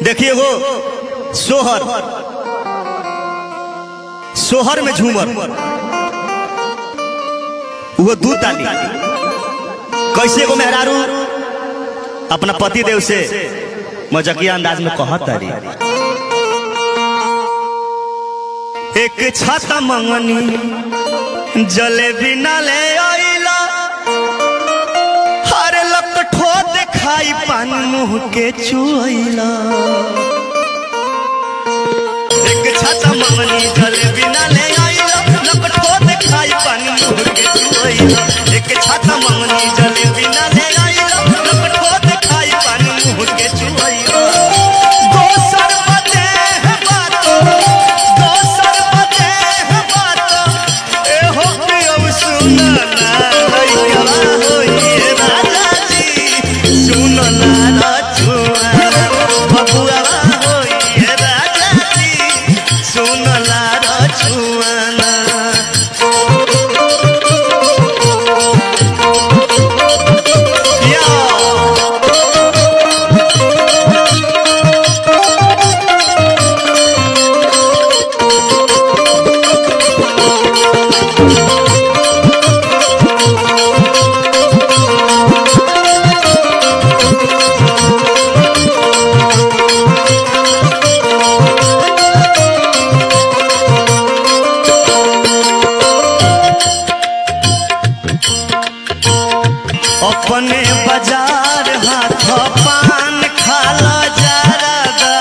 देखिए वो सोहर सोहर में झूमर वो दू ताली कैसे एगो मेहरारू अपना पति देव से मजकिया अंदाज में कहत तारी एक छाता मंगनी जलेबी न ले आइला हरे लकठो देखाई पान मुंह के चुआइला एक छाता मंगनी जलेबी न ले आइला लकठो देखाई पान मुंह के चुआइला एक छाता मंगनी जलेबी न ले आइला लकठो देखाई पान मुंह के चुआइला दोसर बदे है बात दोसर बदे है बात ए हो पियौ सुनना लइका होइए राजा जी सुनना रछुआ बबुआ होइए राजा जी सुनना रछुआ या अपने बाजार हाथ पान खाला जारदा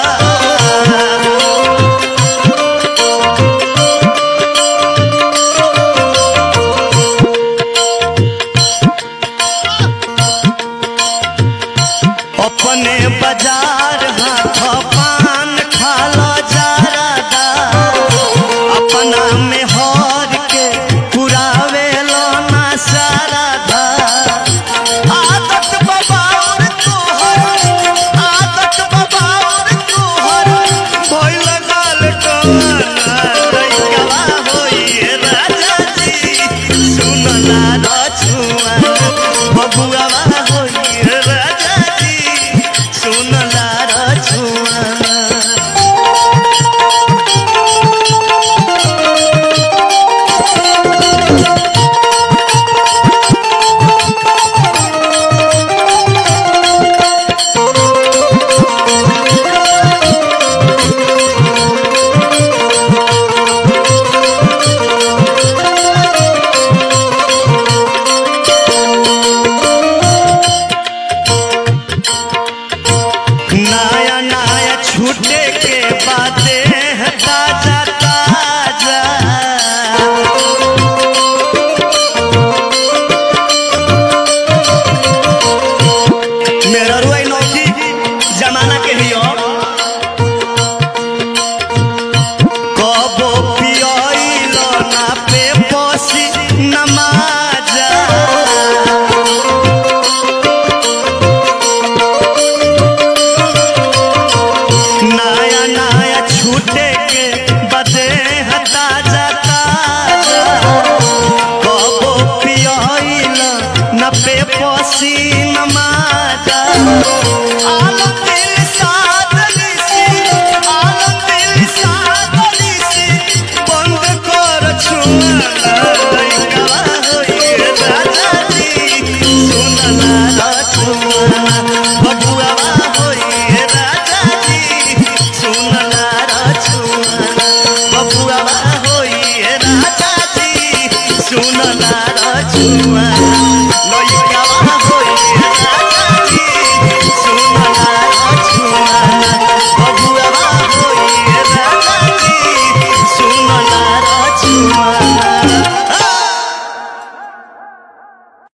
अपने बाजार हाथ पान खाला जारदा अपना में हर के पुरावे लो ना सारदा आदत बबाउर तोहर आदत बबाउर तोहर भइल गाल कमाना लइकवा होइए राजा जी सुनला रछुआ बबुआ होइए राजा जी सुनला रछुआ नया नया छूटे के बातें हैं ताजा ताजा मेरा रुआई नौकी जमाना के ही हो कबो पियलो ना पे पोसी नमाजा नया नया छूटे के बदे हैं ताजा ताजा कबो पियला न पे पोसी नमाजा आलम दिल सादली सी आलम दिल सादली सी बंद कर छुआ लइका होइए राजा जी सुनला रछुआ बबुआ होइए राजा जी सुनला रछुआ बबुआ होइए राजा जी सुनला रछुआ